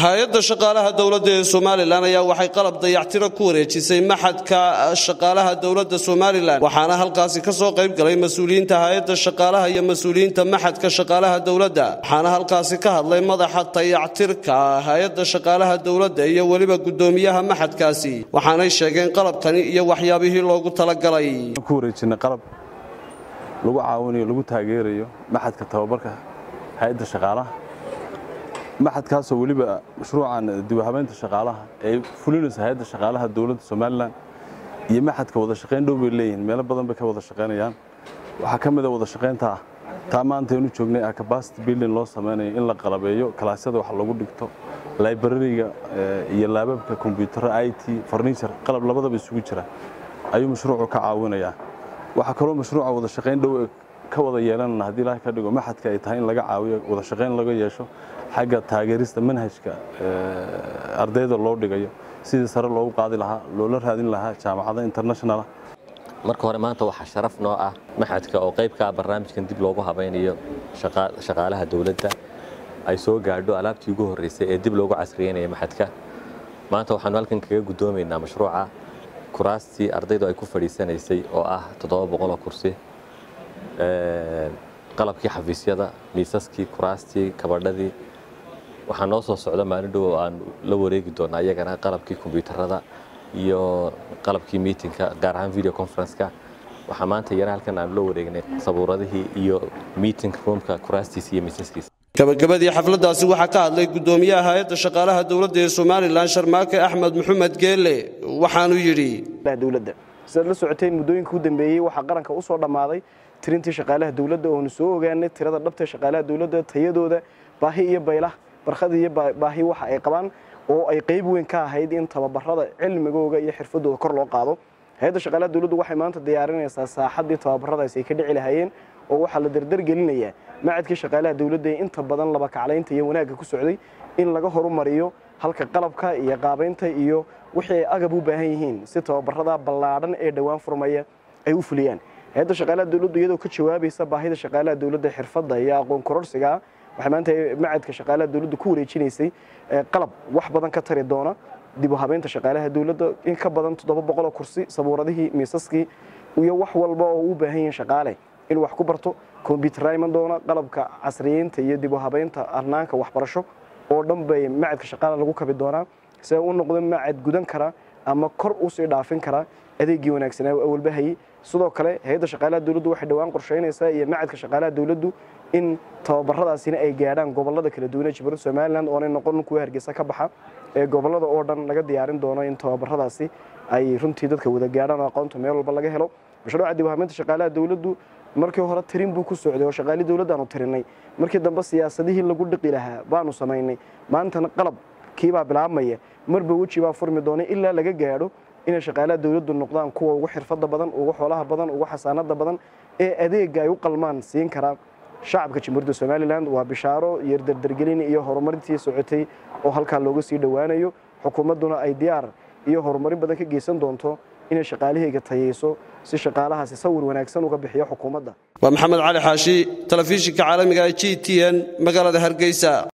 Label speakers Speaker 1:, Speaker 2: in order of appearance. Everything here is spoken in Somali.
Speaker 1: hay-adda shaqaalaha dowladda ee somalilan ayaa waxay qalab dayactiro ku wareejisay maxadka shaqaalaha dowladda somalilan waxaana halkaasi ka soo qayb galay mas-uuliyiinta hay-adda shaqaalaha iyo mas-uuliyiinta maxadka shaqaalaha dowladda waxaana halkaasi ka hadlay madaxa dayactirka hay-adda shaqaalaha dowladda iyo weliba guddoomiyaha maxadkaasi waxaanay sheegeen qalabkani iyo waxyaabihii loogu talagalay
Speaker 2: ku wareejinay qalab lagu caawinayo lagu taageerayo maxadka tababarka hay-adda shaqaalaha maxadkaasoo weliba mashruucan dibuhabeynta shaqaalaha ee fulinaysa hay-adda shaqaalaha dowladda somalilan iyo maxadka wada shaqayn dhow bay leeyihiin meelo badan bay ka wada shaqaynayaan waxaa ka mid a wada shaqaynta ah taa maanta aynu joognay ah capacity building loo samaynayo in la qalabeeyo kalaasyada wax lagu dhigto librariga iyo laababka kombyuutarra i t farniture qalab labadaba isugu jira ayuu mashruucu ka caawinayaa waxaa kaloo mashruuca wada shaqayn dhow ka wada yeelanana haddii ilaahay ka dhigo maxadka ay tahay in laga caawiyo wada shaqayn laga yeesho xagga taageerista manhajka ardayda loo dhigayo sidii sare loogu qaadi lahaa loola raadin lahaa jaamacada internationala
Speaker 3: marka hore maanta waxaa sharaf noo ah maxadka oo qayb ka ah barnaamijkan dib loogu habaynayo shaqaalaha dowladda ay soo gaadho alaabtii ugu horreysay ee dib loogu casriyeynaya maxadka maanta waxaanu halkan kaga guddoomaynaa mashruuca kuraastii ardaydu ay ku fadhiisanaysay oo ah toddoba boqoloo kursi qalabkii xafiisyada miisaskii kuraastii kabadhadii waxaa noo soo socda maalin dhow oo aan la wareegi doonaa iyagana qalabkii kombyuutarada iyo qalabkii miitinka gaar ahaan video conferenceka waxaa maanta iyana halkan aanu la wareegnay sabuuradihii iyo meeting roomka kuraastiisa iyo miisaskiisa
Speaker 1: gabagabadii xafladdaasi waxaa ka hadlay guddoomiyaha hay-adda shaqaalaha dowladda ee somalilan sharmaake axmed maxamed geelle waxaanuu yidhi
Speaker 4: dowladda sidaad la socoteen muddooyinka u dambeeyey waxaa qaranka u soo dhammaaday tirintii shaqaalaha dowladda oonu soo ogaanay tirada dhabta shaqaalaha dowladda tayadooda baahi iyo baylah barkhad iyo baahi waxa ay qabaan oo ay qayb weyn ka ahayd in tababarada cilmigooga iyo xirfadooda kor loo qaado hay-adda shaqaalaha dowladdu waxay maanta diyaarinaysaa saaxaddii tababaradaasi ay ka dhici lahaayeen oo waxaa la dardargelinayaa macadkii shaqaalaha dowladda ee inta badan laba kaclaynta iyo wanaagga ku socday in laga horumariyo halka qalabka iyo qaabaynta iyo wixii ay agab u baahan yihiin si tababarada ballaadhan ee dhowaan furmaya ay u fuliyaan hay-adda shaqaalaha dowladdu iyadoo ka jawaabaysa baahida shaqaalaha dowladda xirfadda iyo aqoon kororsigaa waxay maanta macadka shaqaalaha dowladdu ku wareejinaysay qalab wax badan ka tari doona dib u habeynta shaqaalaha dowladda in ka badan toddoba boqoloo kursi sabuuradihii miisaskii iyo wax walba oo u baahan yihiin shaqaale inuu wax ku barto kombyuutarra iman doona qalabka casriyeynta iyo dib u habeynta arnaanka waxbarasho oo dhan bay macadka shaqaalaha lagu kabi doonaa si ay u noqdo macad gudan kara ama kor usii dhaafin kara adeegii wanaagsanaa awalbahayey sidoo kale hay-adda shaqaalaha dowladdu waxay dhowaan qorsheynaysaa iyo macadka shaqaalaha dowladdu in tababaradaasina ay gaadhaan gobolada kala duwan ee jibbaland somalilan oonay noqon kuwa hargeysa ka baxa ee gobolada oo dhan laga diyaarin doono in tababaradaasi ay runtii dadka wada gaadhaan oo aqoonta meel walba laga helo mashruuca dib u habeynta shaqaalaha dowladdu markii hore tirin buu ku socday oo shaqaalii dowladdaanu tirinay markii dambe siyaasadihii lagu dhiqi lahaa baanu samaynay maantana qalabkiibaa bilaabmaya marba weji baa furmi doonay ilaa laga gaadho inay shaqaalaha dowladdu noqdaan kuwa ugu xirfadda badan ugu xoolaha badan ugu xasaanada badan ee adeega ay u qalmaan siin karaa shacabka jamhuuriyadda somalilan waa bishaaro iyo dardargelin iyo horumarintii socotay oo halkaa looga sii dhowaanayo xukuumadduna ay diyaar iyo horumarin badan ka geysan doonto inay shaqaalahayga tayeyso si shaqaalahaasi sawir wanaagsan uga bixiyo xukuumadda
Speaker 1: waa maxamed cali xaashi telefishinka caalamiga g t n magaalada hargeysa